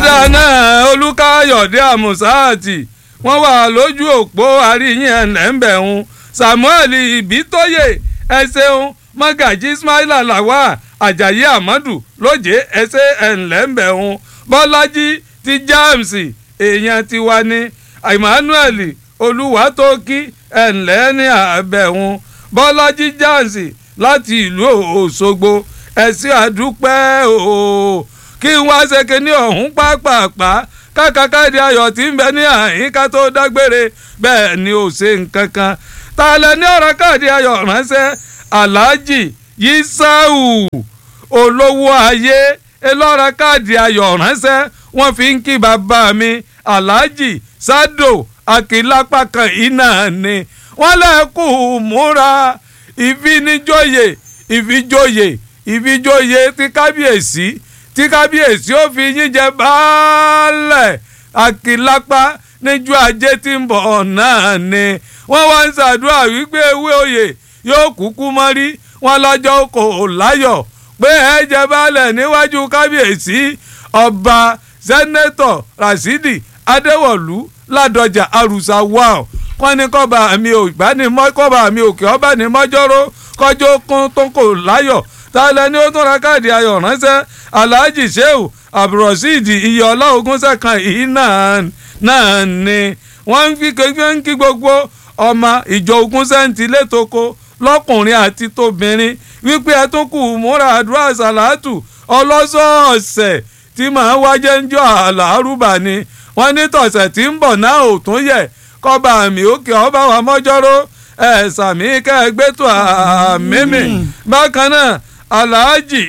ọ̀dà náà olùkàyọ̀dé àmùsáàtì wọ́n wà lójú òpó àríyìn ẹ̀lẹ́ńbẹ̀hún samuel ibitoye ẹ ṣeun mọ́gàjí ismaila lawa ajayi amadu lóje ẹsẹ̀ ẹ̀lẹ́ńbẹ̀hún bọ́lájí ti james èèyàn tiwa ní emmanuel olùwàtòkí ẹ̀ńlẹ́ ní àbẹ̀hún bọ́lájí james láti ìlú òṣogbo ẹ̀sìn àdúpẹ́ ooo kí n wá ṣe kinní ọ̀hún pápápá kákàkàdé ayọ̀ tí ń bẹ ní àyíká tó dágbére bẹ́ẹ̀ ni ò ṣe nǹkan kan ta lẹ ní ọ̀rọ̀ káàdì ayọ̀ ránṣẹ́ aláàjì yisau olówó ayé ẹlọ́ra káàdì ayọ̀ ránṣẹ́ wọ́n fi ń kí bàbá mi aláàjì sádò akílápá kan iná ni wọ́n lẹ́kù múra ìfinijóye ìfijóye ìfijóye ti kábíyèsí tí kábíyèsí ó fi yín jẹ baálẹ̀ akílápá níjọ́ ajé tí ń bọ̀ náà ni wọ́n wá ń ṣàdúrà wípé ewé oyè yóò kúkú mọ́rí wọn lọ́jọ́ kò láyọ̀ pé ẹ jẹ baálẹ̀ níwájú kábíyèsí ọba sẹ́nẹ́tọ̀ rasidi adéwọ̀lú ládọjà arúsá wàá wọ́n ní kọ́ba mi ò ìbánimọ́ kọ́ba mi òkè ọba ní mọ́jọ́rọ́ kọjọ́ kún tó kò láyọ̀ tálẹ̀ ni ó tún ra káàdì ayọ̀ ránṣẹ́ alhaji sheu abdulrasheed iyọ̀lá ogúnṣẹ́kan yìí náà náà ni wọ́n ń fi kékeré ń kí gbogbo ọmọ ìjọ ogúnṣẹ́ntì létoko lọ́kùnrin àti tóbìnrin wípé ẹ tún kù múra àdúrà sàlátù ọlọ́sọ̀ọ̀sẹ̀ tí màá wájẹ́ ń jọ àlàárùbà ni wọ́n ní tọ̀sẹ̀ tí ń bọ̀ náà ò tún yẹ kọ́ba àmì òkè ọba wa mọ́jọ́rọ́ ẹ̀ sàmì kẹ́ẹ̀gbẹ́tò àmìmì bákan náà alhaji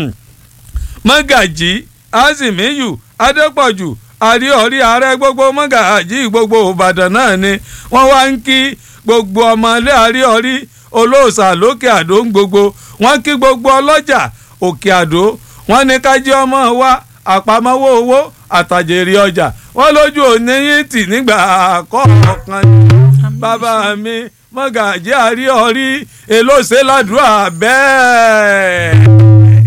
mọ́gàjì azimiyu adépọ̀jù àríọ̀rí ààrẹ gbogbo mọ́gàjì gbogbo ìbàdàn náà ni wọ́n wá ń kí gbogbo ọmọlé àríọ̀rí olóòṣà lókè àdó ń gbogbo wọ́n kí gbogbo ọlọ́jà òkè àdó wọ́n ní kájí ọmọ wa àpamọ́wọ́ owó àtàjèrè ọjà wọ́n lójú òní yín tì nígbà kọ̀ọ̀kan bàbá mi mọ́gàjì àríọ̀rí èlò ṣe ládùúrà bẹ́ẹ̀.